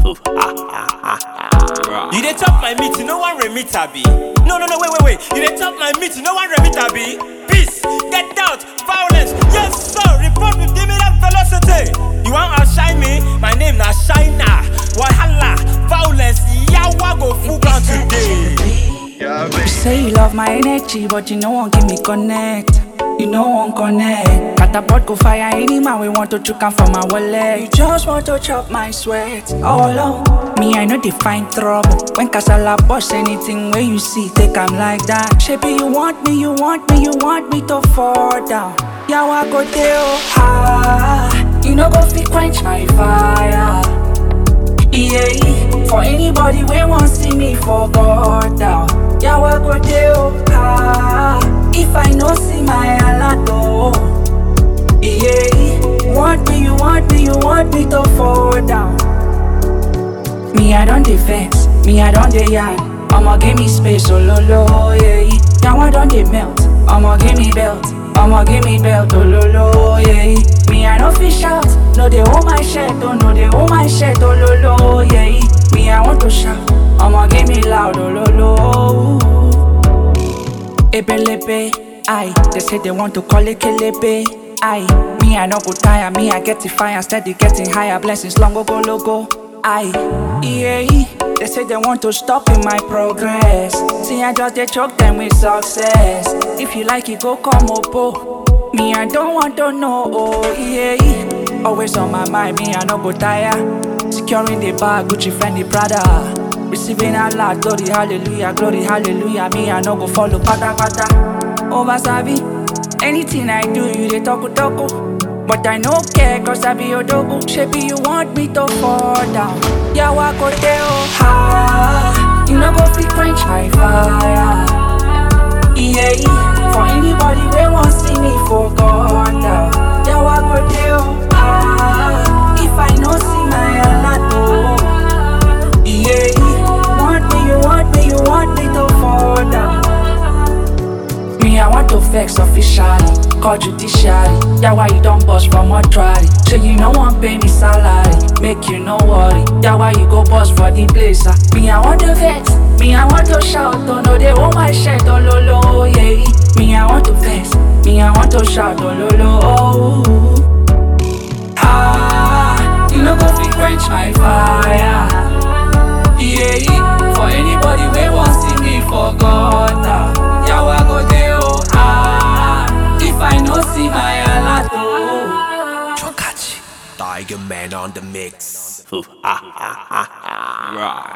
You dey chop my meat, no one remit abi. No, no, no, wait, wait, wait. You dey chop my meat, no one remit abi. Peace, get out, violence. Yes, sir. Report with give me that velocity. You want outshine me? My name na Shina. Wahala, violence. Yawa go full ground today. You say you love my energy, but you no one give me connect. You no one connect. Catapult go fire any man we want to choke am from my wallet. You just want to chop my sweat. All alone. Me, I know they find trouble. When casala boss anything where you see, take am like that. Shebi you want me, you want me, you want me to fall down. Yeah, I go there, oh, ah. You no go fit quench my fire. Yeah, for anybody we want see me for God down. Yeah, we go there, oh, ah. If I no see my alato, yeah. Want me, you want me, you want me to fall down. Me, I don't defense, me, I don't dey yarn. I'ma give me space, oh lo lo, yeah. Now I don't dey melt, I'ma give me belt, I'ma give me belt, oh lo lo, yeah. Me, I don't fish out, no they hold my shirt, oh no they hold my shirt, oh lo lo, yeah. Me, I want to shout, I'ma give me loud, oh lo lo. Ebelebe, aye. They say they want to call it kelebe, aye. Me, I no go tire, me, I get it fire, steady getting higher, blessings long go logo, aye. Yeah, they say they want to stop in my progress. See, I just they choke them with success. If you like it, go come up, Me, I don't want to know, oh, yeah. Always on my mind, me, I no go tire. Securing the bag, Gucci, Fendi, Prada. Receiving a lot, glory, hallelujah, glory, hallelujah. Me, I no go follow, pata, pata. Over Sabi, anything I do, you they talk, talk. But I no care, cause I be your dogo. Shape you want me to fall down. Yeah, walk out there, oh, ha. You no go fit quench my fire. Yeah, for anybody we want see me for God down. Yeah, walk out there, oh, ha. If I no see my alato. Yeah, want me, you want me, you want me to fall down. Me, I want to vex officially, call judiciary. Yeah, why you don't bust from mortuary? So you no one pay me salary, make you no worry. Yeah, why you go bust for the place? ah? Me, I want to vex, me, I want to shout. Oh no, they want my shirt, oh lo lo, yeah. Me, I want to vex, me, I want to shout, oh lo lo, oh. Ah, you no go fit quench my fire. Yeah, for anybody we want see me for gutter. Yeah, we go there, oh ah. If I no see my alato. Chokachi. Tiger Man on the mix. Right.